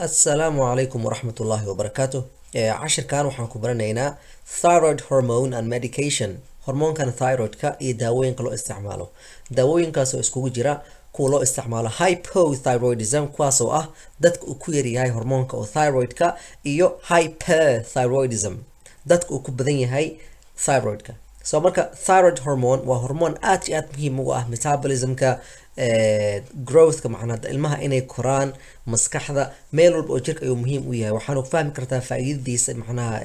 asalaamu calaykum waraxmat ullaahi wabarakaatu cashirkan waxaan ku baranaynaa thyroid hormone and medication hormoonkan thyroidka iyo daawooyinka loo isticmaalo daawooyinkaas oo iskugu jira kuwa loo isticmaalo hypothyroidism kuwaasoo ah dadka uu ku yaryahay hormoonka oo thyroidka iyo hyperthyroidism dadka uu ku badan yahay thyroidka so marka thyroid hormone waa hormoon aad iyo aad muhiim ugu ah metabolismka growthka macnaa ilmaha inay koraan maskaxda meel walba oo jirka ayuu muhiim u yahay waxaanu fahmi kartaa faa-iidadiisa macnaha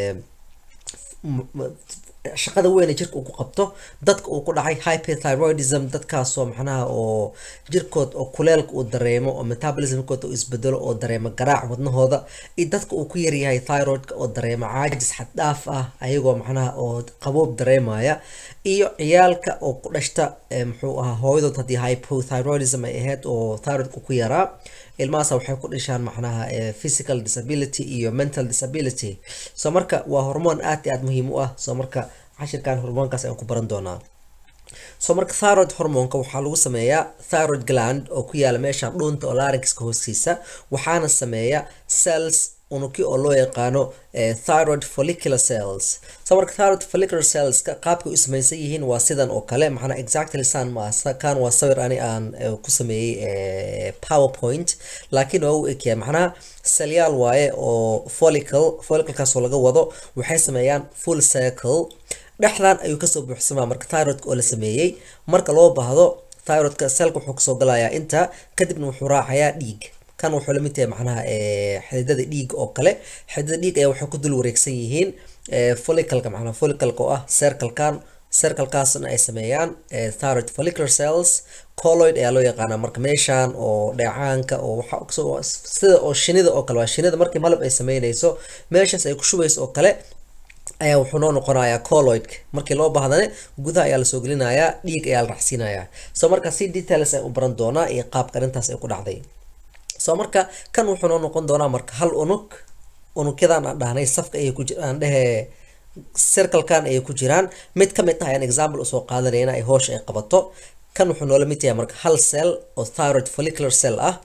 shaqada weyn ee jirka uu ku qabto dadka uu ku dhacay hyperthyroidism dadkaasoo macnaha oo jirkood oo kuleelka uu dareemo oo metabolismkooda uu isbedelo oo dareemo garaac wadnahooda iyo dadka uu ku yaryahay thyroidka oo dareemo caajis xad dhaaf ah ayagoo macnaha oo qaboob dareemaya iyo ciyaalka oo ku dhashta muxuu ahaa hooyadood haddii hypothyroidism ay ahayd oo thyroidka ku yaraa ilmahaas waxay ku dhishaan macnaha physical disability iyo mental disability so marka waa hormoon aad iyo aad muhiim u ah so marka cashirkan hormoonkaas ayaan ku baran doonaa so marka thyroid hormoonka waxaa lagu sameeyaa thyroid gland oo ku yaala meesha dhuunta oo larynxka hoostiisa waxaana sameeya cells unugyo oo loo yaqaano thyroid follicular cells so marka thyroid follicular cellska qaabkay u samaysan yihiin waa sidan oo kale macnaa exactly san maasa kan waa sawir ani aan ku sameeyey powerpoint laakiin waa u ekyahay macnaha selyaal waaye oo follicle folliclekaasoo laga wado waxay sameeyaan full circle dhexdan ayuu kasoo buuxsamaa marka thyroidka oo la sameeyey marka loo baahdo thyroidka selka wuxuu kasoo galayaa inta kadibna wuxuu raacayaa dhiig kan wuxuu la mid yahay macnaha xididada dhiig oo kale xididada dhiig ayaa waxay ku dul wareegsan yihiin follicalka macnaha follicalka oo ah circlekan circlekaasna ay sameeyaan thyroid follicular cells colloid ayaa loo yaqaanaa marka meeshan oo dheecaanka oo waxa sida oo shinida oo kale waa shinida markii malab ay sameynayso meeshaas ay ku shubayso oo kale ayaa wuxuu noo noqonayaa colloidka markii loo baahdane gudaha ayaa lasoo gelinayaa dhiig ayaa la raxsiinayaa so marka si details ay u baran doonaa iyo qaabka arrintaas ay ku dhacday so marka kan wuxuu noo noqon doonaa marka hal unug unugyadan aan dhahnay safka ayay ku jiraan dhehe circlekan ayay ku jiraan mid ka mid ah ayaan example usoo qaadanayna ay hoosha ay qabato kan wuxuu noola mid yahay marka hal cell oo thyroid follicular cell ah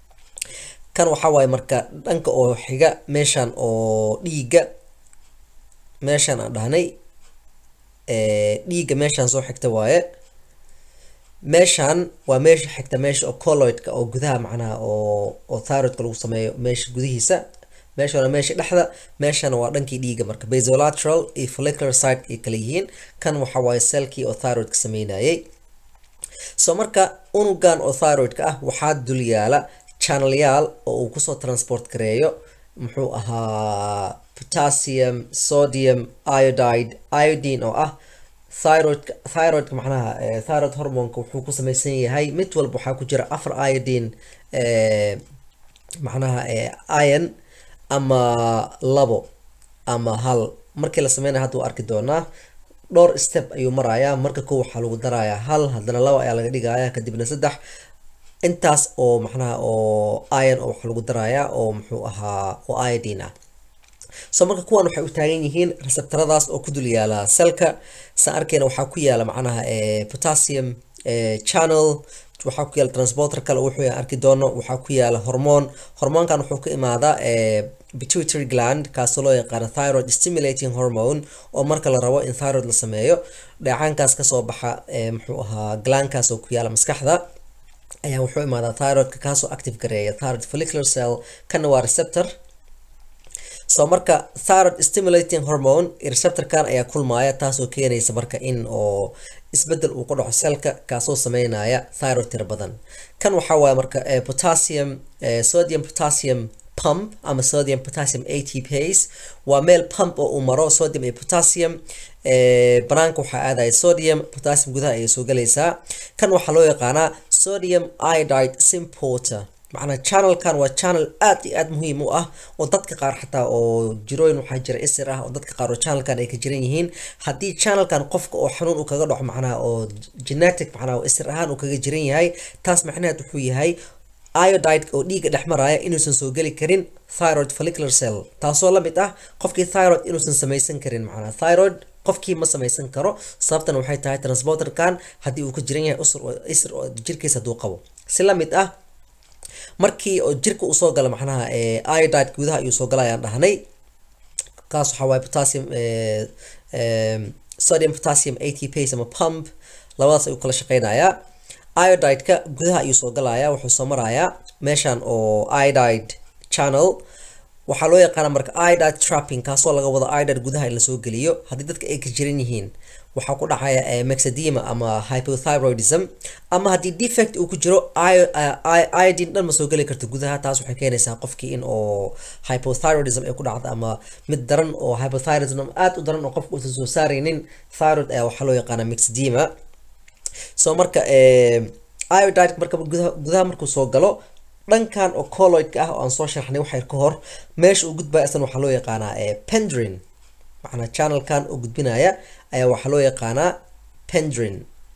kan waxaa waaye marka dhanka oo xiga meeshan oo dhiigga meeshan aan dhahnay dhiigga meeshan soo xigta waaye meeshan waa meesha xigta meesha oo colloidka oo gudaha macnaha oo oo thyroidka lagu sameeyo meesha gudihiisa meeshana meesha dhexda meeshana waa dhankii dhiiga marka basolateral iyo follicular side ay kala yihiin kan waxa waaye selkii oo thyroidka sameynayay so marka unugan oo thyroidka ah waxaa dul yaala channelyaal oo uu kusoo transport gareeyo muxuu ahaa potassium sodium iodide iodine oo ah thyroidka thyroidka macnaha thyroid hormonka wuxuu ku samaysan yahay mid walba waxaa ku jira afar iodine macnaha iron ama labo ama hal markii la sameynaya hadda waa arki doonaa dhowr step ayuu marayaa marka kow waxaa lagu darayaa hal haddana laba ayaa laga dhigaya kadibna saddex intaas oo macnaha oo iron oo waxaa lagu darayaa oo muxuu ahaa oo iodine ah so marka kuwan waxay u taagan yihiin receptoradaas oo ku dul yaala selka saan arkeyna waxaa ku yaala macnaha potassium channel waxaa ku yaala transporter kale wuxuu arki doono waxaa ku yaala hormoon hormoonkan wuxuu ka imaadaa pituitary gland kaasoo loo yaqaano thyroid stimulating hormone oo marka la rabo in thyroid la sameeyo dheecaankaas kasoo baxa muxuu ahaa glandkaas oo ku yaala maskaxda ayaa wuxuu imaadaa thyroidka kaasoo active gareeya thyroid follicular cell kana waa receptor so marka thyroid stimulating hormone receptorkan ayaa kulmaaya taasoo keenaysa marka in oo isbedel uu ku dhaco selka kaasoo sameynaya thyroid tira badan kan waxaa waaye marka potassium sodium potassium pump ama sodium potassium atpase waa meel pump oo uu maro sodium iyo potassium banaanka waxaa aadaya sodium potassium gudaha ayay soo galaysaa kan waxaa loo yaqaanaa sodium iodide symporter macnaa channelkan waa channel aad iyo aad muhiim u ah oo dadka qaar xataa oo jirooyin waxaa jira isir ah oo dadka qaar oo channelkan ay ka jiran yihiin haddii channelkan qofka oo xanuun uu kaga dhaco macnaha oo genetic macnaha oo isir ahaan uu kaga jiran yahay taas macnaheed wuxuu yahay iodide oo dhiigga dhex maraya inuusan soo geli karin thyroid follicular cell taasoo la mid ah qofkii thyroid inuusan samaysan karin macnaha thyroid qofkii ma samaysan karo sababtan waxay tahay transporterkan haddii uu ka jiran yahay isir oo jirkiisa hadduu qabo si la mid ah markii oo jirka uu soo gala macnaha iodide gudaha ayuu soo gala ayaan dhahnay kaas waxaa waaye potassium sodium potassium atpase ama pump labadaas ayuu kala shaqeynayaa iodide-ka gudaha ayuu soo galayaa wuxuu soo marayaa meeshan oo iodide channel waxaa loo yaqaana marka iodide trapping kaasoo laga wado iodide gudaha in lasoo geliyo haddii dadka ay ka jiran yihiin waxaa ku dhacaya mexedema ama hypothyroidism ama haddii defect uu ku jiro iodine dhan ma soo geli karto gudaha taas waxay keenaysaa qofkii in oo hypothyroidism ay ku dhacdo ama mid daran oo hypothyroidism aad u daran oo qofka uusan soo saaraynin thyroid ayaa waxaa loo yaqaana mexedema so marka iodide marka gudaha gudaha markuu soo galo dhankan oo colloidka ah oo aan soo sharxnay waxyar ka hor meesha uu gudbaya isna waxaa loo yaqaanaa pendrin macnaa channelkan oo gudbinaya ayaa waxaa loo yaqaanaa pendrin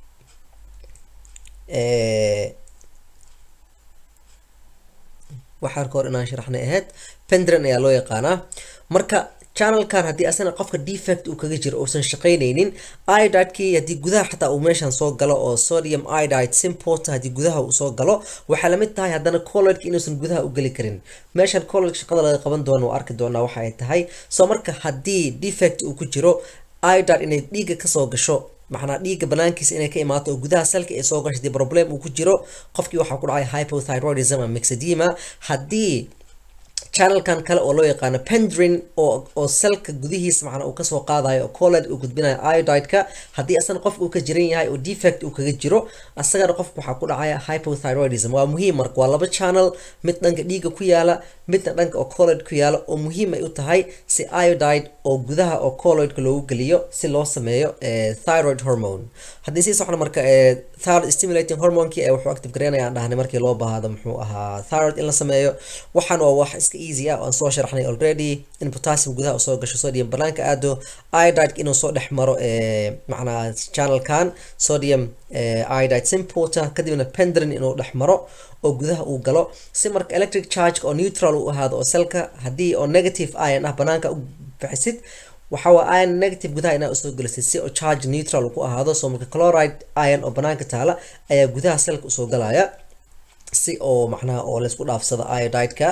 waxyar ka hor inaan sharaxnay ahayd pendrin ayaa loo yaqaanaa marka channelkan haddii asana qofka defect uu kaga jiro uusan shaqaynaynin iodidekii haddii gudaha xataa uu meeshan soo galo oo sodium iodide simport haddii gudaha uu soo galo waxay lamid tahay haddana colloidka inuusan gudaha u geli karin meeshan colloid shaqada laga qaban doono oo arki doonaa waxa ay tahay soo marka haddii defect uu ku jiro iodide inay dhiigga kasoo gasho macnaa dhiigga banaankiisa inay ka imaato oo gudaha salka ay soo gasho hadii problem uu ku jiro qofkii waxaa ku dhacay hypothyroidism ama mexedema haddii channelkan kale oo loo yaqaano pendrin oo oo selka gudihiisa macnaa uu kasoo qaadayo oo colled uu gudbinayo iodide-ka haddii asana qofka uu ka jiran yahay oo defect uu kaga jiro asagana qofka waxaa ku dhacaya hypothyroidism waa muhiim marka waa laba channel mid dhanka dhiigga ku yaala midna dhanka oo colled ku yaala oo muhiim ay u tahay si iodide oo gudaha oo colloidka loogu geliyo si loo sameeyo thyroid hormone haddii sii socno marka thyroid stimulating hormonekii ee wuxuu active gareynaya aan dhahnay markii loo baahdo muxuu ahaa thyroid in la sameeyo waxaan waa wax iska easy ah oo aan soo sharaxnay already in potassium gudaha usoo gasho sodium banaanka aado iodide inuu soo dhex maro macnaa channelkan sodium iodide simporter kadibna pendrin inuu dhex maro oo gudaha uu galo si marka electric charge oo neutral u ahaado oo selka haddii oo negative ion ah banaanka u bixisid waxaa waa ion negative gudaha inaa usoo gelisay si oo charge neutral ku ahaado soo marka chloride ion oo banaanka taala ayaa gudaha selka usoo galaya si oo macnaha oo laysku dhaafsado iodide-ka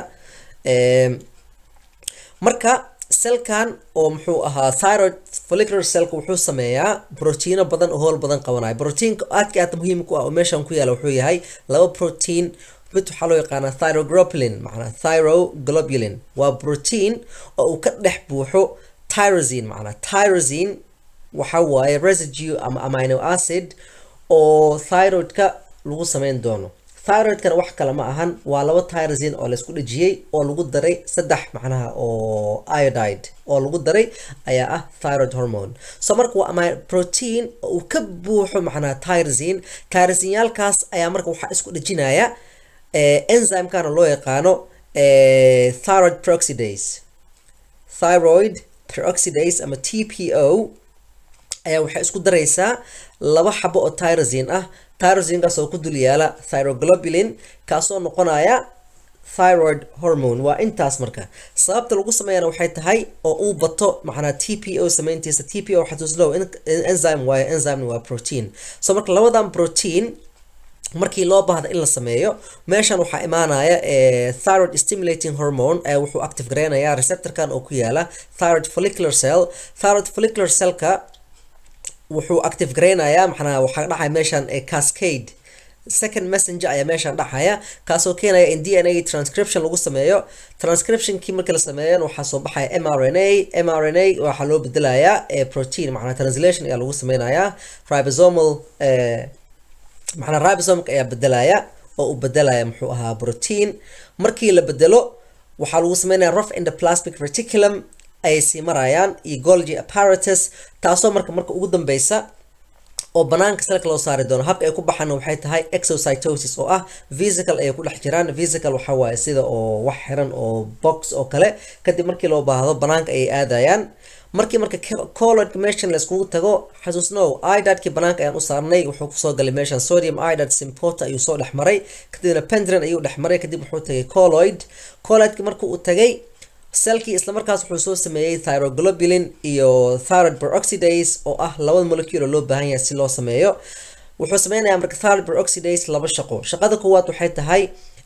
marka selkan oo muxuu ahaa thyroid follicular cellka wuxuu sameeyaa brotiino badan oo howl badan qabanayo brotiinka aadka aad muhiim ku ah oo meeshan ku yaala wuxuu yahay laba protein mid waxaa loo yaqaanaa thyroglobulin macnaa thyroglobulin waa protein oo uu ka dhex buuxo tyrosine macnaa tyrosine waxa waaye residue ama amino acid oo thyroidka lagu sameyn doono thyroidkana wax kale ma ahan waa laba tyrosine oo laysku dhejiyey oo lagu daray saddex macnaha oo iodide oo lagu daray ayaa ah thyroid hormone so marka waa ama protein oo uu ka buuxo macnaha tyrosine tyrosinyaalkaas ayaa marka waxaa isku dhejinaya enzymekana loo yaqaano thyroid peroxidase thyroid peroxidase ama tpo ayaa waxay isku daraysaa laba xabo oo tyrosine ah tyrosinekaas oo ku dul yaala thyroglobulin kaasoo noqonaya thyroid hormone waa intaas marka sababta lagu sameeyana waxay tahay oo uu bato macnaa t p o sameyntiisa t p o xasuuslow enzyme waayo enzyme waa protein so marka labadan protein markii loo baahda in la sameeyo meeshan waxaa imaanaya thyroid stimulating hormone ee wuxuu active gareynaya receptorkan oo ku yaala thyroid follicular cell thyroid follicular cellka wuxuu active gareynayaa maxnaa waxaa dhacaya meeshan cascade second messenger ayaa meeshan dhacaya kaasoo keenaya in d n a transcription lagu sameeyo transcriptionkii markii la sameeyan waxaa soo baxaya m r n a m r n a waxaa loo bedelayaa protein macnaa translation ayaa lagu sameynayaa ribosomal macnaa ribosomka ayaa bedelaya oo uu bedelaya muxuu ahaa protein markii la bedelo waxaa lagu sameynaya rough endoplasmic reticulum ayay sii marayaan iyo golgi apparatus taasoo marka marka ugu dambeysa oo banaanka selka loo saari doono habka ay ku baxaan waxay tahay exocytosis oo ah vesical ayay ku dhex jiraan vesical waxa waaye sida oo wax xiran oo box oo kale kadib markii loo baahdo banaanka ayay aadayaan markii marka colloidka meeshan layskugu tago xasuusnow iodidekii banaanka ayaan u saarnay wuxuu kusoo galay meeshan sodium iodide sympota ayuu soo dhex maray kadibna pendrin ayuu dhex maray kadib wuxuu tagay colloid colloidki markii uu tagay selkii islamarkaas wuxuu soo sameeyey thyroglobulin iyo thyroid peroxidase oo ah labada molecule oo loo baahan yahay si loo sameeyo wuxuu sameynayaa marka thyroid peroxidase laba shaqo shaqada koowaad waxay tahay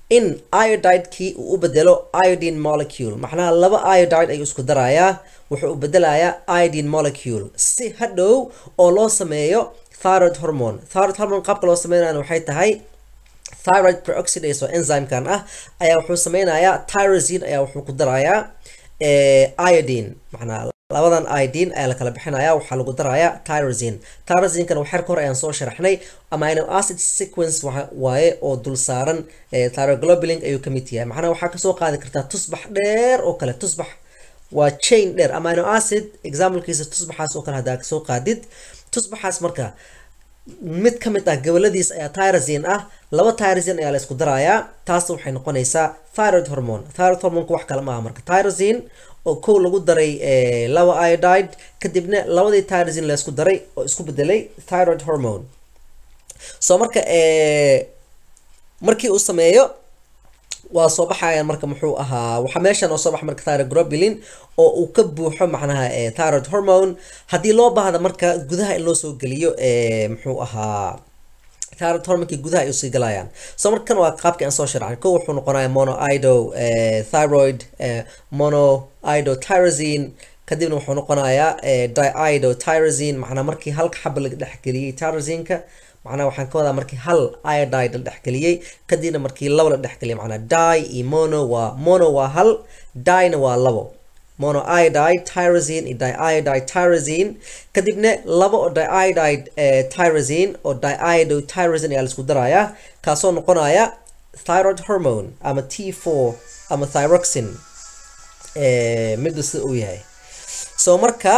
in iodidekii uu u bedelo iodine molecule macnaha laba iodide ayuu isku darayaa wuxuu u bedelayaa iodine molecule si hadhow oo loo sameeyo thyroid hormone thyroid hormone qaabka loo sameynayana waxay tahay thyroid peroxidase oo enzymekan ah ayaa wuxuu sameynayaa tyrosine ayaa wuxuu ku darayaa iodine macnaha labadan iodine ayaa la kala bixinaya waxaa lagu darayaa tyrosine tyrosinekana waxyar ka hor ayaan soo sharaxnay amino acid sequence waaye oo dul saaran thyroglobulin ayuu ka mid yahay macnaha waxaa kasoo qaadi kartaa tusbax dheer oo kale tusbax waa chain dheer amino acid examplekiisa tusbaxaas oo kale haddaa kasoo qaadid tusbaxaas marka mid ka mid ah goboladiis ayaa tyrosine ah laba tyrosine ayaa la isku darayaa taas waxay noqonaysaa thyroid hormone thyroid hormoneka wax kale maaha marka tyrosine oo kow lagu daray laba iodide kadibna labadii tyrosine la isku daray oo isku bedelay thyroid hormone so marka markii uu sameeyo waa soo baxayaan marka muxuu ahaa waxaa meeshan oo soo baxa marka thyroglobulin oo uu ka buuxo macnaha thyroid hormone haddii loo baahda marka gudaha in loo soo geliyo muxuu ahaa thyroid hormonekii gudaha ay usii galayaan so markan waa qaabkii aan soo sharxay ko wuxuu noqonaya monoido thyroid monoido tyrosine kadibna wuxuu noqonayaa diido tyrosine macnaa markii halka xaba laga dhexgeliyey tyrosineka macnaha waxaan ka wadaa markii hal iodide la dhexgeliyey kadibna markii labo la dhexgeliyay macnaa di iyo mono waa mono waa hal dina waa labo monoiodide tyrosine iyo diiodide tyrosine kadibna laba oo diiodide tyrosine oo diiodo tyrosine ayaa laisku darayaa kaasoo noqonaya thyroid hormone ama t four ama thyroxine midda sida uu yahay so marka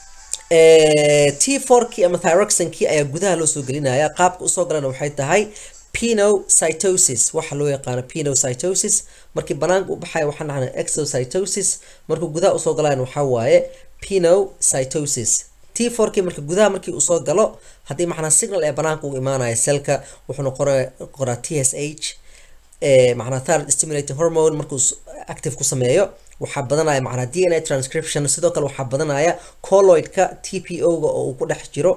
t fourkii ama thyroxinkii ayaa gudaha loo soo gelinaya qaabka usoo galana waxay tahay pinocytosis waxa loo yaqaano pinocytosis markii banaanka u baxaya waxaan dhahnay exocytosis markuu gudaha usoo galayan waxaa waaye pinocytosis t fourkii marka gudaha markii uu soo galo haddii macnaa signal ee banaanka ugu imaanaya selka wuxuu noqoraa t s h macnaa thyroid stimulating hormone markuu active ku sameeyo waxaa badanaya macnaa d n a transcription sidoo kale waxaa badanaya colloidka t p o-ga oo uu ku dhex jiro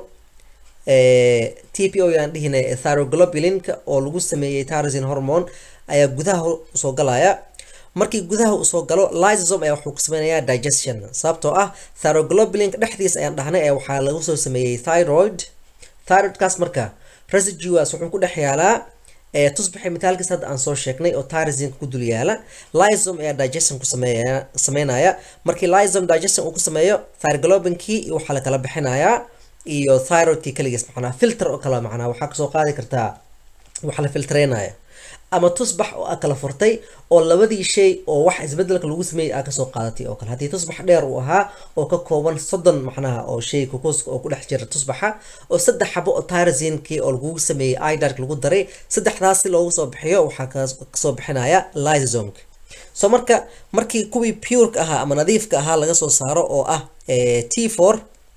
t p o yaan dhihina thyroglobulinka oo lagu sameeyey tyrosine hormone ayaa gudaha usoo galaya markii gudaha usoo galo lysosome ayaa wuxuu ku sameynayaa digestion sababtoo ah thyroglobulinka dhexdiisa ayaan dhahnay ee waxaa lagu soo sameeyey thyroid thyroidkaas marka residuas wuxuu ku dhex yaalaa tusbaxay mitaalkiis hadda aan soo sheegnay oo tyrosinka ku dul yaala lysome ayaa digestion ku sameeya sameynaya markii lysome digestion uu ku sameeyo thyroglobinkii iyo waxaa la kala bixinayaa iyo thyroidkii kaligiis macnaa filter oo kale macnaa waxaa kasoo qaadi kartaa waxa la filtreynaya ama tusbax oo aa kala furtay oo labadii shay oo wax isbedelka lagu sameeyey aa kasoo qaadatay oo kale haddii tusbax dheer uu ahaa oo ka kooban soddon macnaha oo shay kukuuska oo ku dhex jira tusbaxa oo saddex xabo oo tyrosinkii oo lagugu sameeyey idark lagu daray saddexdaas si loogu soo bixiyo waxaa kasoo bixinaya lysosomka so marka markii kuwii pureka ahaa ama nadiifka ahaa laga soo saaro oo ah t four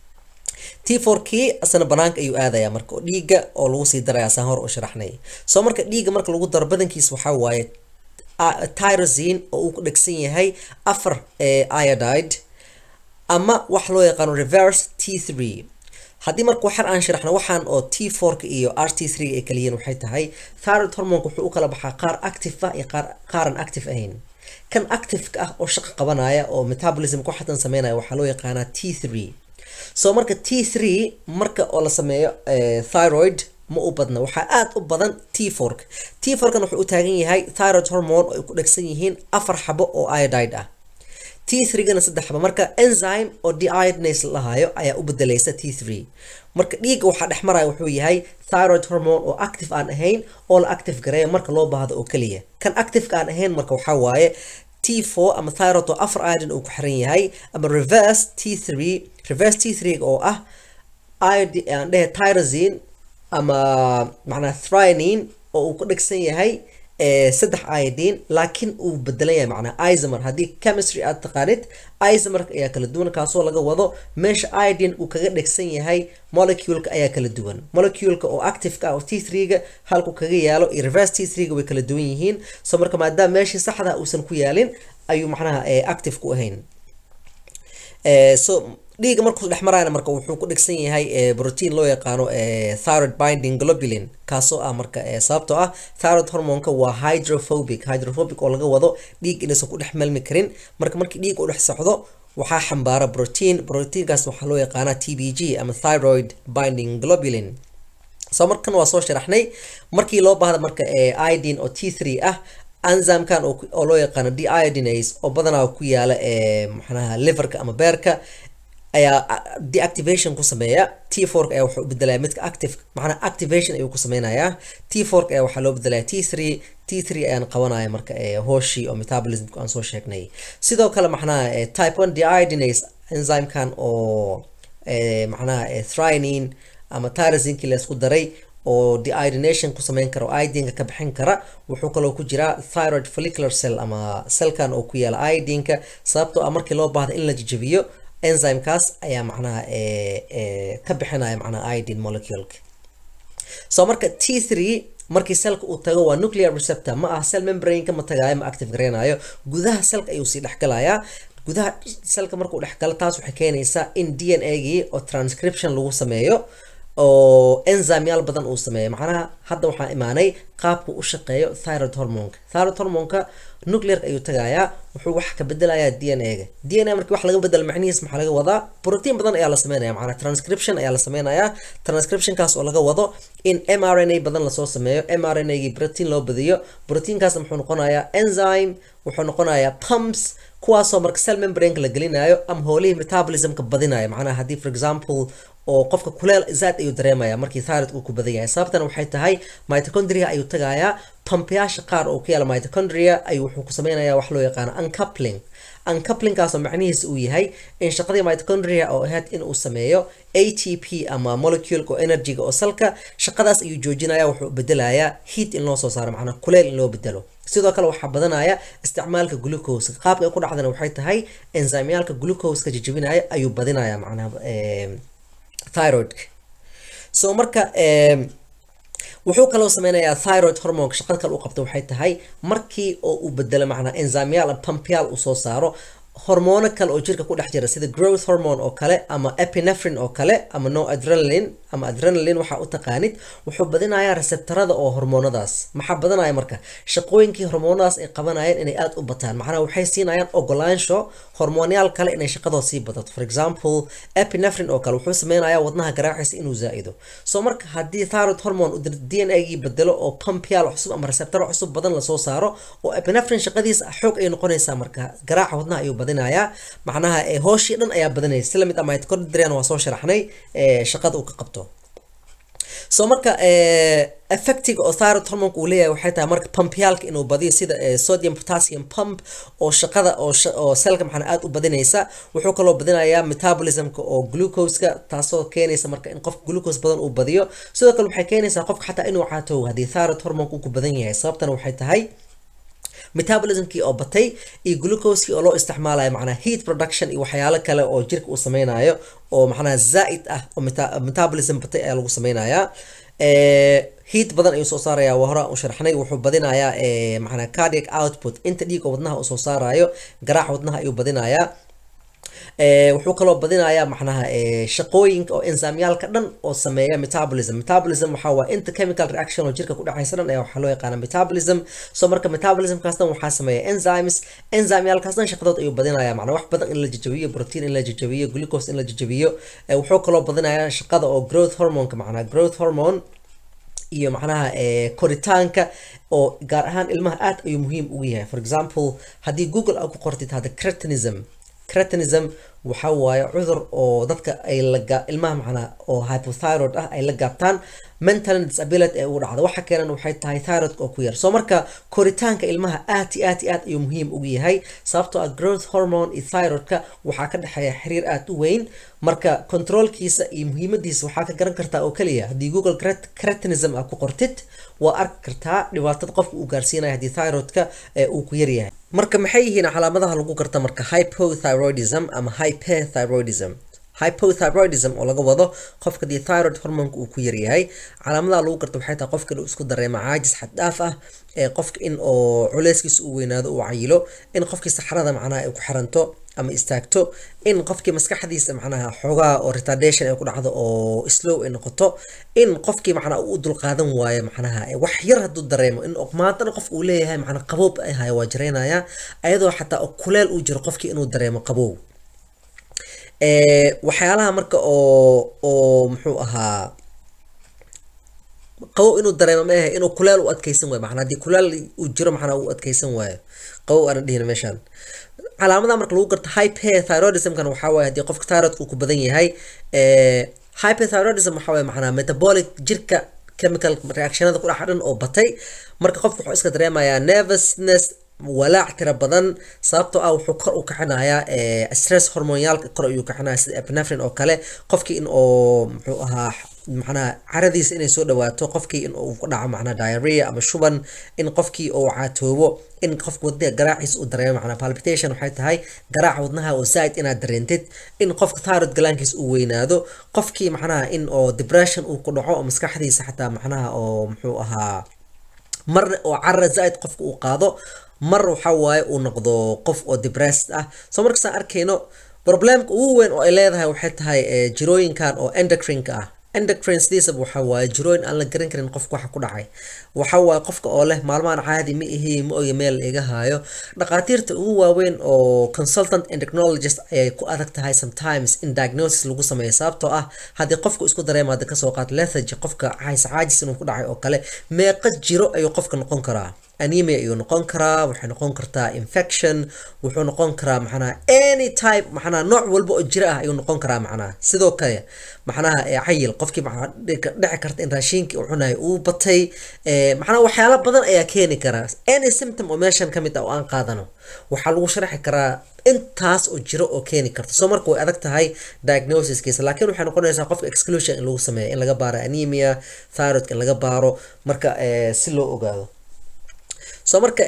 t fourkii asna banaanka ayuu aadaya marka oo dhiigga oo lagu sii daraya saan hor u sharaxnay soo marka dhiigga marka lagu daro badankiis waxaa waaye tyrosine oo uu ku dhegsan yahay afar iodide ama wax loo yaqaano reverse t three haddii marka waxar aan sharaxno waxaan oo t fourka iyo r t three ay kaliyiin waxay tahay thyroid hormonka wuxuu u kala baxaa qaar active ah iyo qaar qaaran active ahayn kan activeka ah oo shaqo qabanaya oo metabolism ku xatan sameynaya waxaa loo yaqaanaa t three so marka t three marka oo la sameeyo thyroid ma u badna waxaa aad u badan t fork t forkan wuxuu u taagan yahay thyroid hormone oo ay ku dhegsan yihiin afar xabo oo iodide ah t three-gana saddex xabo marka enzyme oo deiodinase lahayo ayaa u bedelaysa t three marka dhiigga waxaa dhex maraya wuxuu yahay thyroid hormone oo active aan ahayn oo la active gareeya marka loo baahdo oo keliya kan activeka aan ahayn marka waxaa waaye t4 ama thyroid oo afar iodine uu ku xiran yahay ama reverse t3 reverse t3 oo ah iodine aan dhehe tyrosine ama macnaa thrinine oo uu ku dhegsan yahay saddex iodine laakiin uu bedelan yahay macnaa isomer haddii chemistry aad taqaanid isomer ayaa kala duwan kaasoo laga wado meesha iodine uu kaga dhegsan yahay moleculeka ayaa kala duwan moleculeka oo activeka ah oo t3-ga halku kaga yaalo iyo reverse t3-ga way kala duwan yihiin so marka maadaama meeshii saxda uusan ku yaalin ayuu macnaha active ku ahayn so dhiiga markuu dhex marayana marka wuxuu ku dhegsan yahay protein loo yaqaano thyroid binding globulin kaasoo ah marka sababtoo ah thyroid hormonka waa hydrophobic hydrophobic oo laga wado dhiig inaysan ku dhex melmi karin marka markii dhiig u dhex socdo waxaa xambaara protein proteinkaas waxaa loo yaqaanaa t b g ama thyroid binding globulin soo markan waa soo sharaxnay markii loo baahda marka idin oo t three ah enzymekan oo loo yaqaano deiodinase oo badanaa ku yaala maxnaha liverka ama beerka ayaa deactivation ku sameeya t fork ayaa wuxuu u bedelaya midka active macnaa activation ayuu ku sameynayaa t fork ayaa waxaa loo bedelaya t three t three ayaan qabanaya marka hooshii oo metabolismka aan soo sheegnay sidoo kale macnaha type one deiodinase enzymekan oo macnaha thrinine ama tyrosinki la isku daray oo deiodination ku sameyn kara oo idinka ka bixin kara wuxuu kaloo ku jiraa thyroid follicular cell ama cellkan oo ku yaala idinka sababtoo ah markii loo baahda in la jajabiyo enzymekaas ayaa macnaha ka bixinaya macnaha idin moleculeka so marka t three markii selka uu tago waa nuclear receptor ma ah cell membrane-ka ma tagaayo ma active gareynayo gudaha selka ayuu sii dhexgalayaa gudaha selka markuu dhexgalo taas waxay keenaysaa in d n a gii oo transcription lagu sameeyo oo enzymeyaal badan uu sameeyo macnaha hadda waxaa imaanay qaabku u shaqeeyo thyroid hormonka thyroid hormonka nuclearka ayuu tagayaa wuxuu wax ka bedelayaa d n a-ga d n a markii wax laga bedelo macnihiis maxaa laga wadaa protein badan ayaa la sameynaya macnaa transcription ayaa la sameynayaa transcriptionkaas oo laga wado in m r n a badan lasoo sameeyo m r n a gii protein loo badiyo proteinkaasna muxuu noqonayaa enzyme wuxuu noqonayaa pumps kuwaasoo marka cell membrane-ka la gelinayo ama howlihii metabolismka badinayo macnaha haddii for example oo qofka kuleel zaad ayuu dareemaya markii thyroid uu ku badan yahay sababtana waxay tahay mitochondria ayuu tagayaa pampiyaasha qaar oo ku yaala mitochondria ayuu wuxuu ku sameynayaa wax loo yaqaano uncoupling uncouplinkaasoo macnihiisa uu yahay in shaqadii mitochondria oo ahayd in uu sameeyo a t p ama molecule oo energyga oo salka shaqadaas ayuu joojinaya wuxuu bedelayaa heat in loo soo saaro macnaa kuleel in loo bedelo sidoo kale waxaa badanaya isticmaalka glucose qaabka ay ku dhacdana waxay tahay enzymeyaalka glucose-ka jajabinaya ayuu badinaya macnaha thyroidka so marka wuxuu kaloo sameynayaa thyroid hormonka shaqada kale u qabta waxay tahay markii oo uu bedelo macnaa enzymeyaal pumpyaal uu soo saaro hormoono kale oo jirka ku dhex jira sida growth hormone oo kale ama epinephrine oo kale ama no adrenaline ama adrenaline waxaa u taqaanid wuxuu badinayaa receptorada oo hormoonadaas maxaa badanaya marka shaqooyinkii hormoonadaas ay qabanayeen inay aada u bataan macnaha waxay siinayaan ogolaansho hormoonyaal kale inay shaqadooda sii badato for example epinephrine oo kale wuxuu sameynayaa wadnaha garaaciisa inuu zaa-ido so marka haddii thyroid hormone uu d n a gii bedelo oo pumpyaal cusub ama receptoro cusub badan lasoo saaro oo epinephrine shaqadiisa xoog ay noqonaysaa marka garaaca wadnaha ayuu badinayaa macnaha hooshii dhan ayaa badanaysa si lamid ah mitochondrian waa soo sharaxnay shaqada uu ka qabto so marka effectiga oo thyroid hormonka uu leeyahay waxay tahay marka pumpyaalka inuu badiyo sida sodium potassium pump oo shaqada oo selka maxana aada u badinaysa wuxuu kaloo badinayaa metabolismka oo glucose-ka taasoo keenaysa marka in qofka glucose badan uu badiyo sidoo kale waxay keenaysaa qofka xataa inuu caatow haddii thyroid hormonka uu ku badan yahay sababtana waxay tahay metabolismkii oo batay iyo glucosekii oo loo isticmaalayo macnaa heat production iyo waxyaalo kale oo jirka uu sameynayo oo macnaha zaa-id ah oo metabolism batay ayaa lagu sameynayaa heat badan ayuu soo saaraya waa hore u sharxnay wuxuu badinayaa macnaa cardiac output inta dhiig oo wadnaha uu soo saarayo garaaca wadnaha ayuu badinayaa wuxuu kaloo badinayaa macnaha shaqooyinka oo enzymyaalka dhan oo sameeya metabolism metabolism waxaa waa inta chemical reaction oo jirka ku dhexaysa dhan ayaa waxaa loo yaqaana metabolism so marka metabolismkaas dhan waxaa sameeya enzymes enzymyaalkaas dhan shaqadood ayuu badinaya macnaa wax badan in la jajabiyo protein in la jajabiyo glucose in la jajabiyo wuxuu kaloo badinayaa shaqada oo growth hormoneka macnaa growth hormone iyo macnaha koritaanka oo gaar ahaan ilmaha aad ayuu muhiim ugu yahay for example haddii google aad ku qortid hadda cretinism cretinism waxa waaye cudur oo dadka ay laga ilmaha macnaa oo hypothyroid ah ay la gaabtaan mental disability ee ugu dhacda waxa keenan waxay tahay thyroidka oo ku yar soo marka koritaanka ilmaha aad iyo aad iyo aad ayuu muhiim ugu yahay sababtoo ah growth hormone iyo thyroidka waxaa ka dhexeeya xiriir aad u weyn marka controlkiisa iyo muhiimadiisa waxaa ka garan kartaa oo keliya haddii google cretinism aad ku qortid waa arki kartaa dhibaatada qofka uu gaarsiinaya haddii thyroidka uu ku yaryahay marka maxay yihiin calaamadaha lagu garta marka hypothyroidism ama hyperthyroidism hypothyroidism oo laga wado qofka dii thyroid hormonka uu ku yaryahay calaamadaha lagu garto waxay tahay qofka inuu isku dareemo caajis xad dhaaf ah ee qofka in oo culeyskiisa uu weynaado uu cayilo in qofkii saxrada macnaha ay ku xiranto ama istaagto in qofkii maskaxdiisa macnaha xoogaa oo retardation ay ku dhacdo oo slow ay noqoto in qofkii macnaha uu dulqaadan waayo macnaha wax yar hadduu dareemo in maantana qofka uu leeyahay macnaha qaboob ay hayo waa jaraynaya ayadoo xataa oo kuleel uu jiro qofkii inuu dareemo qaboob waxyaalaha marka oo oo muxuu ahaa qabow inuu dareemo ma ahe inuu kuleel u adkeysan waayo macnaa haddii kuleel uu jiro macnaa uu adkeysan waayo qabow aanan dhihin meeshaan calaamadaha marka lagu garto hyperthyroidismkan waxaa waaye haddii qofka thyroidka uu ku badan yahay hyperthyroidism waxaa waaye macnaa metabolic jirka chemical reactionada ku dhex dhan oo batay marka qofka wuxuu iska dareemayaa nervousness walaac tira badan sababtoo ah wuxuu kor u kicinayaa stress hormoniyaalka kor ayuu kicinaya sida epinephrine oo kale qofkii in oo muxuu ahaa macnaha caradiisa inay soo dhawaato qofkii in uu ku dhaco macnaha diarrhea ama shuban in qofkii uu caatoobo in qofka wadnaha garaaciisa uu dareemo macnaha palpitation waxay tahay garaaca wadnaha oo zaaid inaad dareentid in qofka thyroid galaankiisa uu weynaado qofkii macnaha in oo depression uu ku dhaco oo maskaxdiisa xataa macnaha oo muxuu ahaa mar oo carra zaaid qofka uu qaado mar waxa waaye uu noqdo qof oo depressed ah soo markasaan arkayno problemka ugu weyn oo ay leedahay waxay tahay jirooyinkan oo endocrineka ah endocrine sidiisaba waxa waaye jirooyin aan la garan karin qofka waxa ku dhacay waxa waaye qofka oo leh maalmahan caadi ma ihi ma oga meel iga haayo dhaqaatiirta ugu waaweyn oo consultant endocrinologist ayay ku adag tahay sometimes in diagnosis lagu sameeyo sababtoo ah haddii qofku isku dareemo hadda kasoo qaat lethargy qofka cays caajis inuu ku dhacay oo kale meeqa jiro ayuu qofka noqon karaa anemia ayuu noqon karaa waxay noqon kartaa infection wuxuu noqon karaa macnaha any type macnaha nooc walba oo jiro ah ayuu noqon karaa macnaha sidoo kale macnaha cayil qofkii macnaha dhici karta in raashinkii uu cunayo uu batay macnaha waxyaalo badan ayaa keeni karaa any symptom oo meeshan ka mid ah oo aan qaadano waxaa lagu sharaxi karaa intaas oo jiro oo keeni karta soo marka way adag tahay diagnosiskiisa laakiin waxay noqonaysaa qofka exclusion in lagu sameeyo in laga baaro anemia thyroidka in laga baaro marka si loo ogaado soo marka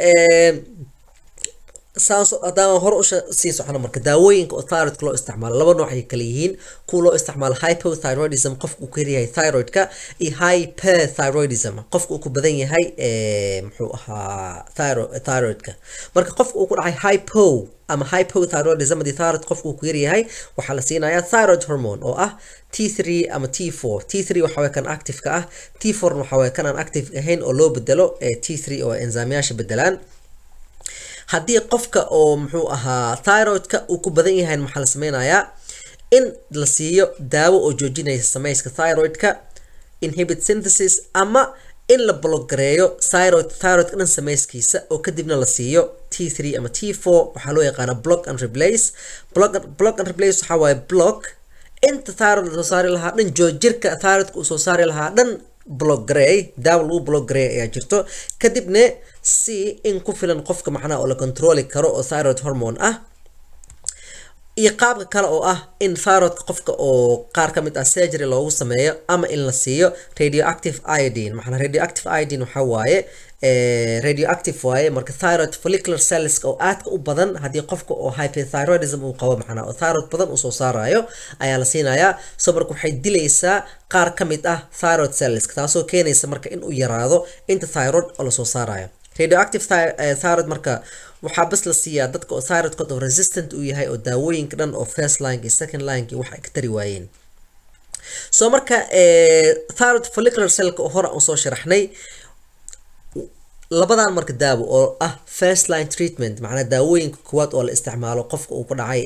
saas haddaan hore usii socno marka daawooyinka oo thyroidka loo isticmaalo laba nooc ay kala yihiin kuwa loo isticmaalo hypothyroidism qofka uu ku yaryahay thyroidka iyo hyperthyroidism qofka uu ku badan yahay muxuu ahaa thyroidka marka qofka uu ku dhacay hypo ama hypothyroidism haddii thyroid qofka uu ku yaryahay waxaa la siinayaa thyroid hormone oo ah T3 ama T4 T3 waxa way kan active-ka ah T4 waxa way kan aan active ahayn oo loo bedelo T3 oo enzymeyaasha bedelaan haddii qofka oo muxuu ahaa thyroidka uu ku badan yahay maxaa la sameynayaa in la siiyo daawo oo joojinaysa samayska thyroidka inhibit synthesis ama in la blogareeyo thyroid thyroidka dhan samayskiisa oo kadibna la siiyo T3 ama T4 waxaa loo yaqaana block and replace block, block and replace waxaa waaye block inta thyroid soo saari lahaa dhan joojirka thyroidka uu soo saari lahaa dhan bloggrey daawo lagu bloggrey ayaa jirto kadibna si in ku filan qofka macnaha oo la controli karo oo thyroid hormone ah iyo qaabka kale oo ah in thyroidka qofka oo qaar ka mid ah surgery loogu sameeyo ama in la siiyo radioactive iodine maxana radioactive iodine waxaa waaye radioactive waaye marka thyroid follicular cells oo aadka u badan haddii qofka oo hyperthyroidism uu qabo macnaa oo thyroid badan uu soo saarayo ayaa la siinayaa so marka waxay dilaysaa qaar ka mid ah thyroid cells taasoo keenaysa marka in uu yaraado inta thyroid oo lasoo saarayo radioactive thyroid marka waxaa bas la siiyaa dadka oo thyroidkood oo resistant uu yahay oo daawooyinka dhan oo first line iyo second line iyo wax ay ka tari waayeen so marka thyroid follicular cellka oo hore aan soo sharaxnay labadan marka daawo oo ah first line treatment macnaa daawooyinka kuwaad oo la isticmaalo qofka uu ku dhacay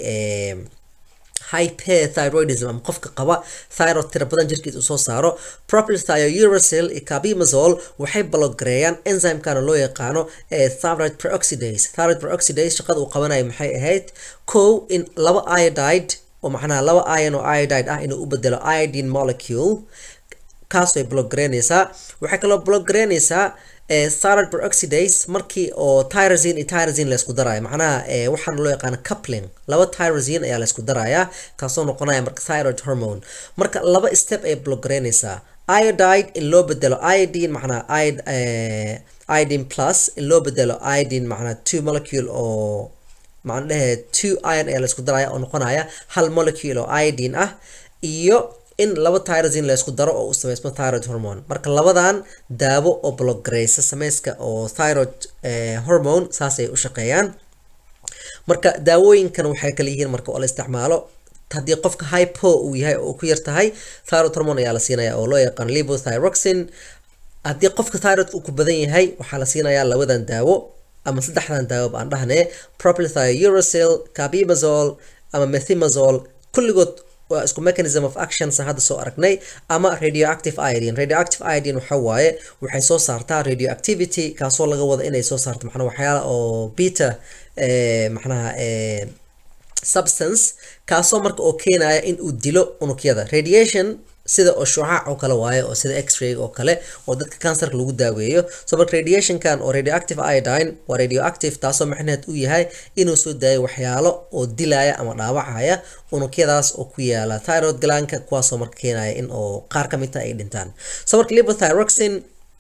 hyperthyroidism ama qofka qaba thyroid tira badan jirkiisa uu soo saaro propylthiouracil iyo carbimazole waxay bloggareeyaan enzymekana loo yaqaano thyroid peroxidase thyroid peroxidase shaqada uu qabanayo maxay ahayd kow in laba iodide oo macnaha laba ion oo iodide ah inuu u bedelo iodine molecule kaasoo ay bloggareynaysaa waxay kaloo bloggareynaysaa thyroid peroxidase markii oo tyrosine iyo tyrosine la isku daraayo macnaha waxaan loo yaqaano coupling laba tyrosine ayaa la isku darayaa kaasoo noqonaya marka thyroid hormone marka laba step ay bloggareynaysaa iodide in loo bedelo iodine macnaha iodine plus in loo bedelo iodine macnaha two molecule oo maxaan dhehe two iron ayaa laisku daraya oo noqonaya hal molecule oo iodine ah iyo in laba tyrosine la isku daro oo u sameysmo thyroid hormone marka labadan daawo oo bloggareysa sameyska oo thyroid hormone saasay u shaqeeyaan marka daawooyinkan waxay kala yihiin marka oo la isticmaalo haddii qofka hypo uu yahay oo ku yar tahay thyroid hormone ayaa la siinaya oo loo yaqaan levothyroxine haddii qofka thyroid uu ku badan yahay waxaa la siinayaa labadan daawo ama saddexdan daawo baan dhahne propylthiouracil carbimazole ama methimazole kulligood waa isku mechanism of action san hadda soo aragnay ama radioactive iodine radioactive iodine waxa waaye waxay soo saartaa radioactivity kaasoo laga wada inay soo saarto macnaha waxyaala oo beta macnaha substance kaasoo marka oo keenaya in uu dilo unugyada radiation sida oo shucaac oo kale waaye oo sida x-ray oo kale oo dadka cancerka lagu daaweeyo so marka radiationkan oo radioactive iodine waa radioactive taasoo macnaheed u yahay inuu soo daayo waxyaalo oo dilaya ama dhaawacaya unugyadaas oo ku yaala thyroid glanka kuwaasoo marka keenaya in oo qaar ka mid ta ay dhintaan so marka levothyroxine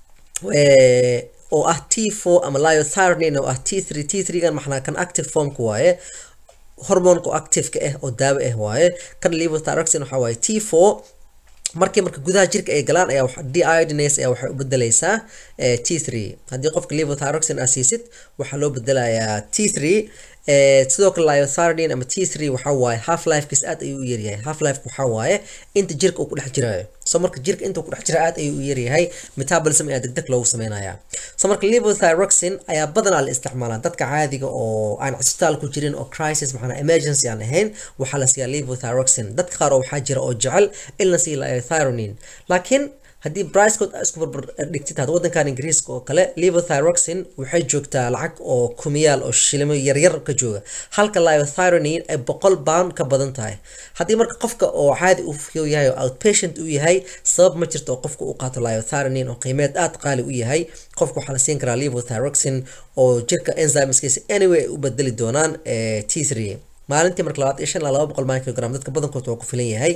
oo ah t four ama liothyronine oo ah t three t three gan maxnaa kan active formka waaye hormonka activeka ah oo daawo ah waaye kan levothyroxine waxa waaye t four markii marka gudaha jirka ay galaan ayaa deiodinase ayaa waxay u bedelaysaa t three haddii qofka levothyroxine aa siisid waxaa loo bedelayaa t three sidoo kale liothyronine ama t three waxa waaye half lifekiis aad ayuu u yaryahay half life waxa waaye inta jirka uu ku dhex jirayo so marka jirka inta ku dhex jira aad ayuu u yaryahay metabolism ayaa degdeg loogu sameynaya so marka levothyroxine ayaa badanaa la isticmaalaa dadka caadiga oo aan cisbitaal ku jirin oo crisis maxana emergency aan ahayn waxaa la siiyaa levothyroxine dadka qaar oo waxaa jira oo jecel in la siiyo liothyronine laakiin haddii bricecood isku barbar dhigtid had waddankan ingiriiska oo kale levothyroxine waxay joogtaa lacag oo kumiyaal oo shilimo yaryar ka jooga halka liothyronine ay boqol pound ka badan tahay haddii marka qofka oo caadi u fiyo yahay oo outpatient u yahay sabab ma jirto oo qofka u qaato liothyronine oo qiimeed aad qaali u yahay qofka waxaa la siin karaa levothyroxine oo jirka enzymeskiisa anyway ay u bedeli doonaan t three maalintii marka labaad iyo shan ilaa laba boqol microgram dadka badankood waa ku filan yahay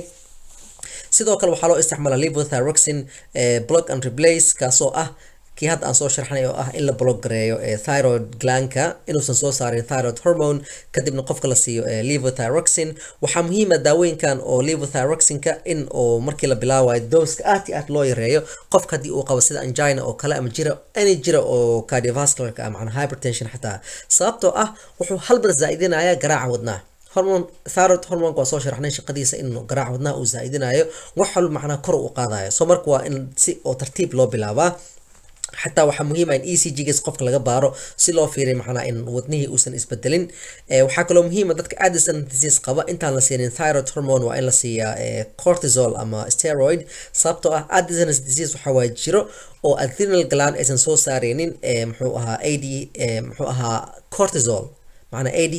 sidoo kale waxaa loo isticmaalaa levothyroxine block and replace kaasoo ah kii hadda aan soo sharxnay oo ah in la block gareeyo thyroid glanka inuusan soo saarin thyroid hormone kadibna qofka la siiyo levothyroxine waxaa muhiima daawooyinkan oo levothyroxineka in oo markii la bilaabayo dooska aad iyo aad loo yareeyo qofka haddii uu qabo sida angina oo kale ama jira any jira oo cardiovascularka ah macnaa hypertension xataa sababtoo ah wuxuu halbar zaa'idinaya garaaca wadnaha hormone thyroid hormonka waa soo sharaxnay shaqadiisa in garaac wadnaha uu zaa'idinayo wax walba macnaa kor u qaadayo so marka waa in si oo tartiib loo bilaabaa xataa waxaa muhiim ah in e c g gas qofka laga baaro si loo fiiriyo macnaa in wadnihii uusan isbedelin waxaa kaloo muhiima dadka addison disease qaba intaan la siinin thyroid hormone waa in la siiyaa cortisol ama steroid sababtoo ah addison disease waxaa waa jiro oo adrenal gland aysan soo saareynin muxuu ahaa ad muxuu ahaa cortisol macnaa ad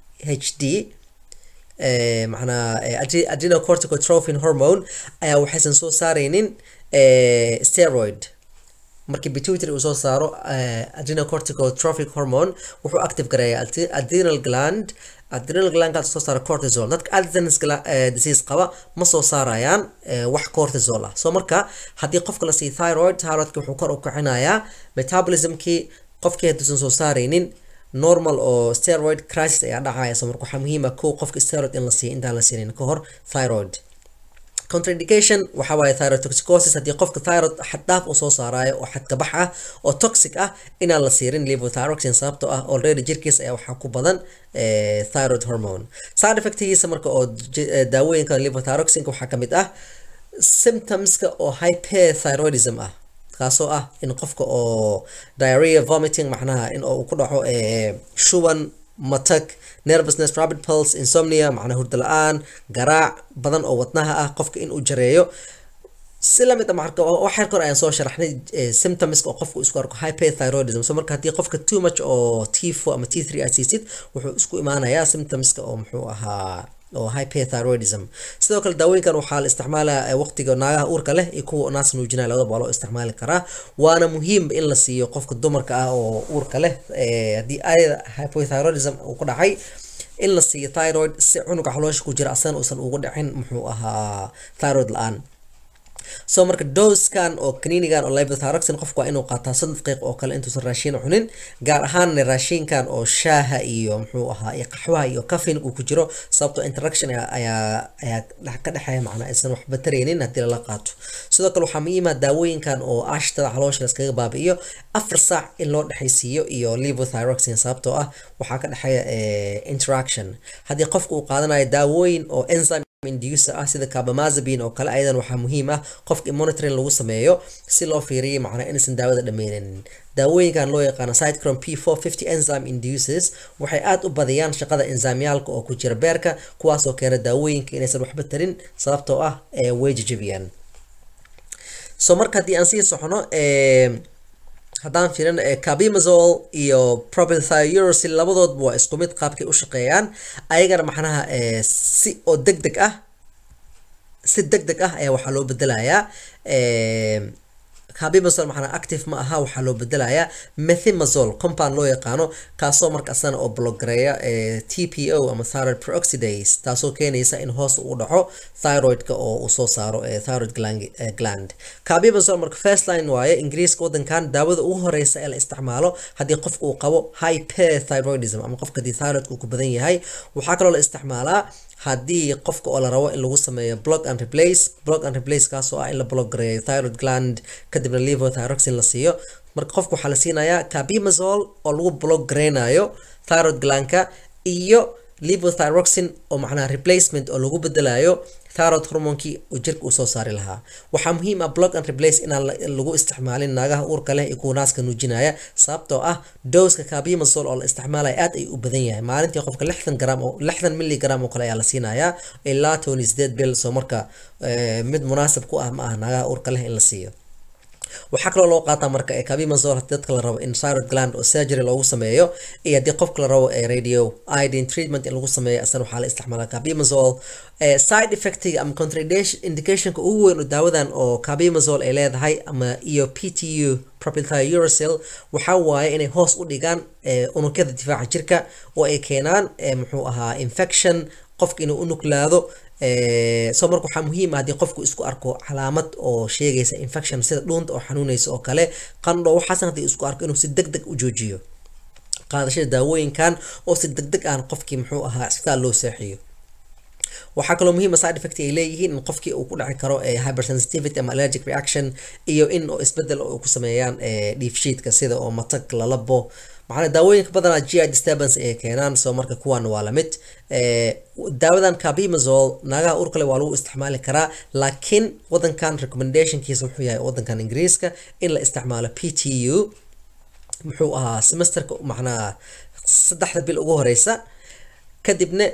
h d macnaa adrenocorticotrophin hormone ayaa waxaysan soo saareynin steroid markii pituitary uu soo saaro adrenocorticotrophic hormone wuxuu active gareeyaa adrenal gland adrenal glandkaas soo saara cortisol dadka addison's disease qaba ma soo saarayaan wax cortisol ah so marka haddii qofka la siiyo thyroid thyroidka wuxuu kor u kicinayaa metabolismkii qofkii hadduusan soo saareynin normal oo steroid crisis ayaa dhacaya so marka waxaa muhiim ah kow qofka steroid in la siiyo intaan la siinin ka hor thyroid contraindication waxaa waaye thyrotoxicosis haddii qofka thyroid xaddhaaf uu soo saarayo oo xadkabax ah oo toxic ah inaan la siirin levothyroxine sababtoo ah already jirkiisa ayaa waxaa ku badan thyroid hormone side effectigiisa marka oo daawooyinka levothyroxineka waxaa ka mid ah symptomska oo hyperthyroidism ah kaasoo ah in qofka oo diarrhea vomiting macnaha in uu ku dhaco shuban matag nervousness rapid pulse insomnia macnaa hurdo la-aan garaac badan oo wadnaha ah qofka in uu jareeyo si lamid ah marka waxyar kor ayaan soo sharaxnay symptomska oo qofka isku arko hyperthyroidism so marka haddii qofka too much oo t four ama t three aad siisid wuxuu isku imaanayaa symptomska oo muxuu ahaa oo hyperthyroidism sidoo kale daawooyinkan waxaa la isticmaalaa waqtiga naagaha uurka leh iyo kuwa naas nuujinaya labadaba waa loo isticmaali karaa waana muhiim in la siiyo qofka dumarka ah oo uurka leh haddii ayada hypothyroidism uu ku dhacay in la siiyo thyroid si cunuga xaloosha ku jira asana uusan ugu dhicin muxuu ahaa thyroid la-aan so marka doskan oo kaniinigan oo levothyroxine qofku waa inuu qaataa soddon daqiiq oo kale intuusan raashin cunin gaar ahaan raashinkan oo shaaha iyo muxuu ahaa iyo qaxwaha iyo caffeine uu ku jiro sababtoo interaction ayaa ayaa ka dhexeeya macnaa aysan waxba taraynin haddii lala qaato sidoo kale waxaa muhiim ah daawooyinkan oo ashtada caloosha laskaga baabi'iyo afar saac in loo dhexaysiiyo iyo levothyroxine sababtoo ah waxaa ka dhexeeya interaction haddii qofku uu qaadanayo daawooyin oo enzyme inducer ah sida carbamazepine oo kale ayadan waxaa muhiim ah qofka monitoring lagu sameeyo si loo fiiriyo macnaa inaysan daawada dhameynin daawooyinkan loo yaqaano cytochrome p450 enzyme induces waxay aad u badiyaan shaqada enzymyaalka oo ku jira beerka kuwaasoo keena daawooyinka inaysan waxba tarin sababtoo ah way jajabiyaan so marka haddii aan sii socono haddaan fiirin carbimazole iyo propylthiouracil labadoodba waa isku mid qaabkay u shaqeeyaan ayagana macnaha si oo deg deg ah si deg deg ah ayaa waxaa loo bedelayaa carbimazole macnaa active ma aha waxaa loo bedelayaa methimazole compound loo yaqaano kaasoo marka asana oo blogareeya tpo ama thyroid peroxidase taasoo keenaysa in hoos uu dhaco thyroidka oo uu soo saaro thyroid gland carbimazole marka first line waaye ingiriiska wadankan daawada ugu horeysa ee la isticmaalo haddii qofka uu qabo hyperthyroidism ama qofka haddii thyroidka uu ku badan yahay waxaa kaloo la isticmaalaa haddii qofka oo la rabo in lagu sameeyo block and replace block and replace kaasoo ah in la block gareeyo thyroid gland kadibna levothyroxine la siiyo marka qofka waxaa la siinayaa carbimazole oo lagu block gareynayo thyroid glandka iyo levothyroxine oo macnaha replacement oo lagu bedelayo thyroid hormonkii uu jirka uu soo saari lahaa waxaa muhiim ah block and replace inaan lagu isticmaalin naagaha uurka leh iyo kuwa naaska nuujinaya sababtoo ah dowska carbimazole oo la isticmaalaya aad ay u badan yahay maalintii qofka lixdan gram oo lixdan milligram oo kale ayaa la siinayaa ilaa toban iyo sideed bil soo marka mid munaasab ku ah ma ah naagaha uurka leh in la siiyo waxaa kaloo loo qaataa marka carbimazole haddii dadka la rabo in thyroid gland oo surgery loogu sameeyo iyo haddii qofka la rabo radio iodine treatment in lagu sameeyo asana waxaa la isticmaalaa carbimazole side effectiga ama contraindication indicationka ugu weyn oo daawadan oo carbimazole ay leedahay ama iyo ptu propylthiouracil waxaa waaye inay hoos u dhigaan unugyada difaaca jirka oo ay keenaan muxuu ahaa infection qofka inuu u nuglaado soo marka waxaa muhiim ah haddii qofku isku arko calaamad oo sheegaysa infection sida dhuunta oo xanuunaysa oo kale qandho waxaasan haddii isku arko inuu si deg deg u joojiyo qaadashada daawooyinkan oo si deg deg aan qofkii muxuu ahaa isbitaal loo seexiyo waxaa kaloo muhiima side effect ay leeyihiin in qofkii uu ku dhaci karo hypersensitivity ama allergic reaction iyo in oo isbedel oo ku sameeyaan dhiifshiidka sida oo matag lalabo macnaa daawooyinka badanaa gi disturbance ay keenaan soo marka kuwan waa lamid daawadan carbimazole naagaha urkale waa lagu isticmaali karaa laakiin wadankan recommendationkiisa wuxuu yahay wadankan ingiriiska in la isticmaalo p t u muxuu ahaa semesterka macnaa saddexda bil ugu horeysa kadibna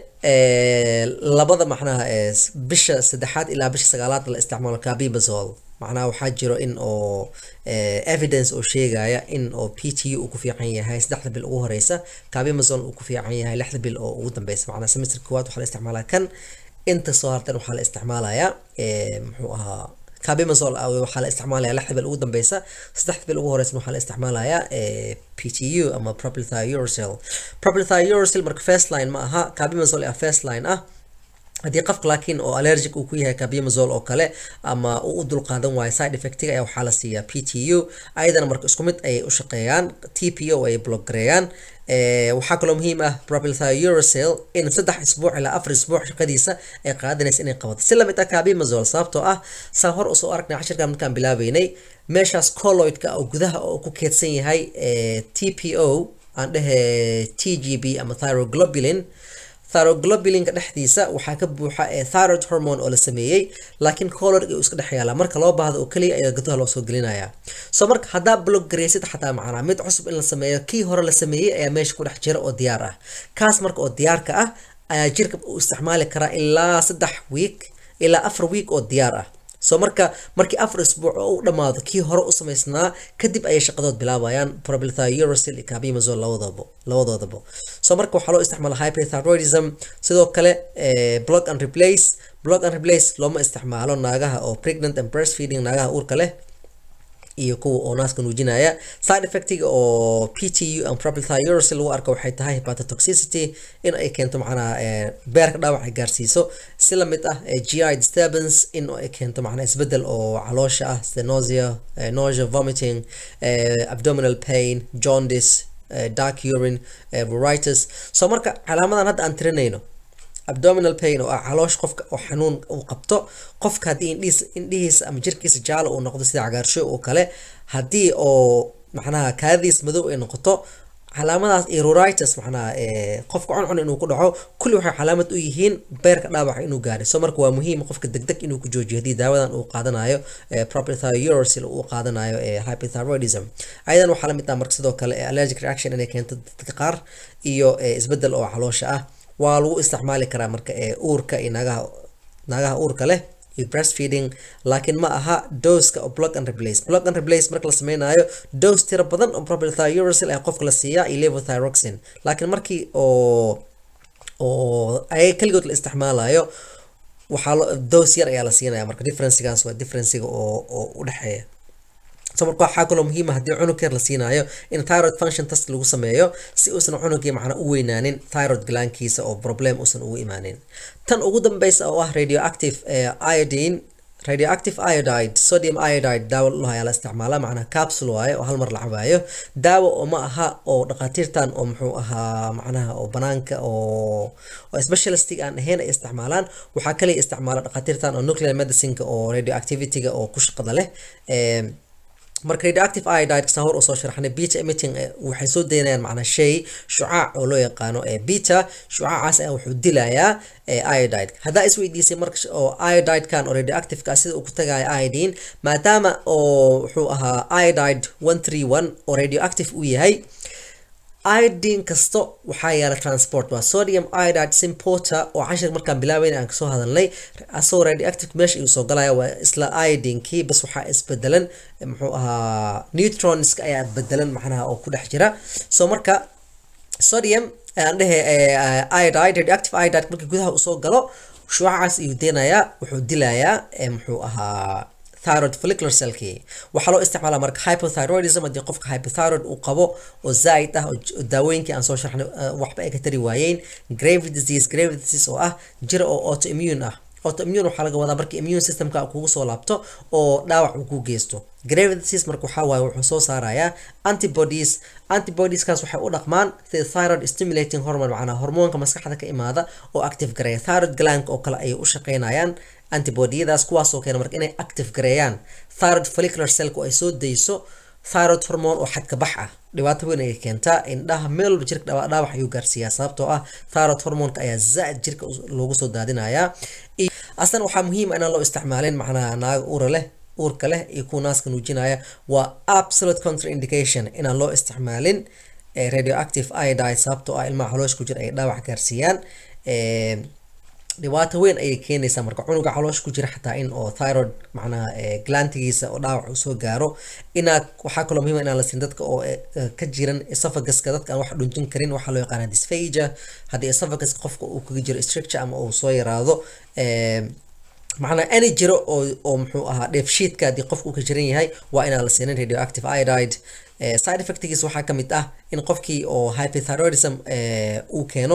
labada macnaha bisha saddexaad ilaa bisha sagaalaad la isticmaalo carbimazole macnaha waxaa jiro in oo evidence oo sheegaya in oo p t u uu ku fiican yahay saddexda bil ugu horeysa carbimazole uu ku fiican yahay lixda bil oo ugu dambeysa macnaha semester koowaad waxaa la isticmaalaa kan inta soo hartan waxaa la isticmaalayaa muxuu ahaa carbimazole waxaa la isticmaalaya lixda bil ugu dambeysa saddexda bil ugu horeysa waxaa la isticmaalayaa p t u ama propylthiouracil propylthiouracil marka first line ma aha carbimazole a first line ah haddii qofka laakiin oo allergic uu ku yahay carbimazole oo kale ama uu u dulqaadan waayo side effectiga ayaa waxaa la siiyaa p t u ayadana marka isku mid ayay u shaqeeyaan t p o ay block gareeyaan waxaa kaloo muhiim ah propylthiouracil in saddex isbuuc ilaa afar isbuuc shaqadiisa ay qaadanaysa inay qabato si lamid ah carbimazole sababtoo ah saa hor usoo aragnay cashirkan markaan bilaabeynay meeshaas colloidka oo gudaha oo ku keedsan yahay t p o aan dhehe t g b ama thyroglobulin thyroglobulin-ka dhexdiisa waxaa ka buuxa thyroid hormone oo la sameeyey laakiin color uu iska dhex yaala marka loo baahdo oo keliya ayaa gudaha loo soo gelinaya soo marka haddaa blog gareysid xataa macnaa mid cusub in la sameeyo kii hore la sameeyey ayaa meesha ku dhex jira oo diyaar ah kaas marka oo diyaarka ah ayaa jirka uu isticmaali karaa ilaa saddex week ilaa afar week oo diyaar ah soo marka markii afar isbuuc oo u dhammaado kii hore u samaysnaa kadib ayay shaqadood bilaabayaan propylthiouracil iyo carbimazole labadoodaba labadoodaba soo marka waxaa loo isticmaala hyperthyroidism sidoo kale block and replace block and replace looma isticmaalo naagaha oo pregnant and breastfeeding naagaha uurka leh iyo kuwa oo naaska nuujinaya side effectiga oo p t u and propylthiouracil lagu arko waxay tahay hepatotoxicity in ay keento macnaha beerka dhaawac ay gaarsiiso si lamid ah gi disturbance in ay keento macnaha isbedel oo caloosha ah sida nausea nausea vomiting abdominal pain jaundice dark urine pruritus so marka calaamadan hadda aan tirinayno abdominal pain oo ah caloosh qofka oo xanuun uu qabto qofka haddii indhihiis indhihiisa ama jirkiisa jaalo uu noqdo sida cagaarsho oo kale haddii oo macnaha kaadiis madow ay noqoto calaamadaas iyo ruritis macnaha qofka cuncun inuu ku dhaco kulli waxay calaamad u yihiin beerka dhaawaca inuu gaaray so marka waa muhiim qofka degdeg inuu ku joojiyo haddii daawadan uu qaadanayo propylthiouracil uu qaadanayo hypothyroidism ayadan waxaa lamid ah marka sidoo kale allergic reaction inay keento dadka qaar iyo isbedel oo caloosha ah waa lagu isticmaali karaa marka uurka iyo naagaha naagaha uurka leh iyo breastfeeding laakiin ma aha doseka oo block and replace block and replace marka la sameynayo dose tiro badan oo propylthiouracil ayaa qofka la siiyaa iyo levothyroxine laakiin markii oo oo ayaga keligood la isticmaalayo waxaa lo dose yar ayaa la siinaya marka differencigaas waa differenciga oo oo u dhexeeya so marka waxaa kaloo muhiima haddii cunug yar la siinaayo in thyroid function test lagu sameeyo si uusan cunugii macna u weynaanin thyroid glankiisa oo problem uusan ugu imaanin tan ugu dambeysa oo ah radioactive iodine radioactive iodide sodium iodide daawo loo ayaa la isticmaalaa macnaha capsule waaye oo hal mar la cabaayo daawo oo ma aha oo dhakhaatiirtan oo muxuu ahaa macnaha oo banaanka oo oo specialistic aan ahayn ay isticmaalaan waxaa kaliya isticmaala dhakhaatiirtan oo nuclear medicineka oo radioactivityga oo ku shaqada leh marka radioactive iodide saan hor usoo sharaxnay beta emitting waxay soo daynayaan macnaa shay shucaac oo loo yaqaano beta shucaacaas ayaa wuxuu dilayaa iodide haddaa isweydiisay marka oo iodidekan oo radioactiveka sida uu ku tagayo iodine maadaama oo wuxuu ahaa iodide one three one oo radioactive uu yahay iodine kasto waxaa yaala transport waa sodium iodide symporter oo cashir markaan bilaabeyn aan kasoo hadalnay asagoo radioactive meesha iyuu soo galaya waa isla iodinekii bas waxaa isbedelan muxuu ahaa neutronska ayaa bedelan macnaha oo ku dhex jira so marka sodium aan dhehe iodide radioactive iodide markii gudaha uu soo galo shucacaas iyuu deynayaa wuxuu dilayaa muxuu ahaa thyroid follicular cellkii waxaa loo isticmaalaa marka hypothyroidism haddii qofka hypothyroid uu qabo oo zaa'id ah oo daawooyinkii aan soo sharxnay waxba ay ka tari waayeen grave disease grave disease oo ah jira oo autoimmune ah autoimmune waxaa laga wadaa markii immune systemka kugu soo laabto oo dhaawac uu ku geysto grave disease marka waxaa waaye wuxuu soo saarayaa antibodies antibodieskaas waxay u dhaqmaan sida thyroid stimulating hormone macnaa hormoonka maskaxda ka imaada oo active gareeya thyroid glank oo kale ayay u shaqeynayaan antibodiyadaas kuwaasoo keena marka inay active gareeyaan thyroid follicular cellku ay soo dayso thyroid hormone oo xadka bax ah dhibaato weyn ayay keentaa indhaha meel walba jirka dhaawac ayuu gaarsiiyaa sababtoo ah thyroid hormonka ayaa zaa'id jirka loogu soo daadinayaa aslan waxaa muhiim ah inaan loo isticmaalin macnaha naaga uura leh uurka leh iyo kuwa naaska nuujinaya waa absolute contraindication inaan loo isticmaalin radioactive iodide sababtoo ah ilmaha caloosh ku jira ay dhaawac gaarsiiyaan dhibaato weyn ayay keenaysaa marka cunuga caloosh ku jira xataa in oo thyroid macnaha glantigiisa oo dhaawac uu soo gaaro inaad waxaa kaloo muhiim inaan la siin dadka oo ka jiran esophaguska dadka aan wax dhunjin karin waxaa loo yaqaana dysphagia haddii esophaguska qofka uu kaga jiro structure ama uu soo yaraado macnaa any jiro oo oo muxuu ahaa dheefshiidka haddii qofka uu ka jiran yahay waa inaan la siinin radioactive iodide side effectgiisa waxaa ka mid ah in qofkii oo hypothyroidism uu keeno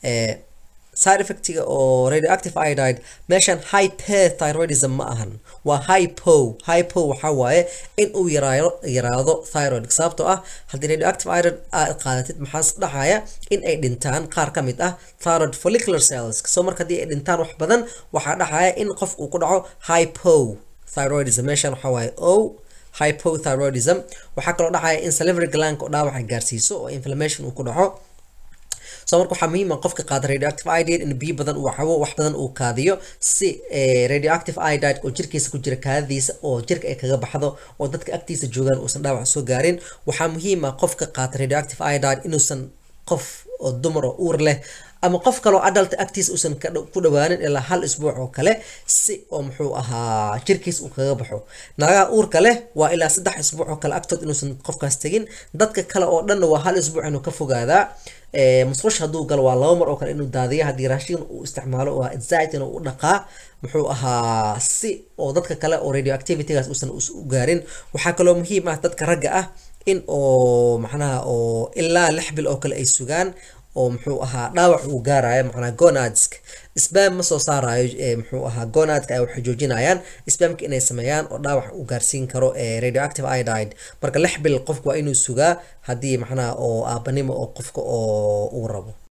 side effectiga oo radioactive iodide meeshan hyperthyroidism ma ahan waa hypo hypo waxaa waaye in uu yaraado yaraado thyroid sababtoo ah haddii radioactive iodide aad qaadatid maxaa dhacaya in ay dhintaan qaar ka mid ah thyroid follicular cells soo marka haddii ay dhintaan wax badan waxaa dhacaya in qof uu ku dhaco hypo thyroidism meeshan waxaa waaye o hypothyroidism waxaa kaloo dhacaya in salivary glank oo dhaawaca gaarsiiso oo inflammation uu ku dhaco so marka waxaa muhiim ah qofka qaada radioactive iodide in biyo badan uu cabo wax badan uu kaadiyo si radioactive iodide oo jirkiisa ku jira kaadadiisa oo jirka ay kaga baxdo oo dadka agtiisa joogaan uusan dhaawac soo gaarin waxaa muhiim ah qofka qaata radioactive iodide inuusan qof oo dumar oo uur leh ama qof kaloo adult agtiisa uusan ku dhawaanin ilaa hal isbuuc oo kale si oo muxuu ahaa jirkiis uu kaga baxo naagaha uurka leh waa ilaa saddex isbuuc oo kale agtood inuusan qofkaas tegin dadka kale oo dhanna waa hal isbuuc inuu ka fogaadaa musqusha hadduu galo waa laba mar oo kale inuu daadiya haddii raashin uu isticmaalo waa zaid inuu u dhaqaa muxuu ahaa si oo dadka kale oo radioactivitygaas uusan u gaarin waxaa kaloo muhiim ah dadka ragga ah in oo macnaha oo ilaa lix bil oo kale ay sugaan oo muxuu ahaa dhaawac uu gaarayo macnaha gonadska sbam ma soo saarayo muxuu ahaa gonadka ay waxay joojinayaan sbamka inay sameeyaan oo dhaawac uu gaarsiin karo radioactive iodide marka lix bil qofku waa inuu sugaa haddii macnaha oo aabanimo oo qofka oo uu rabo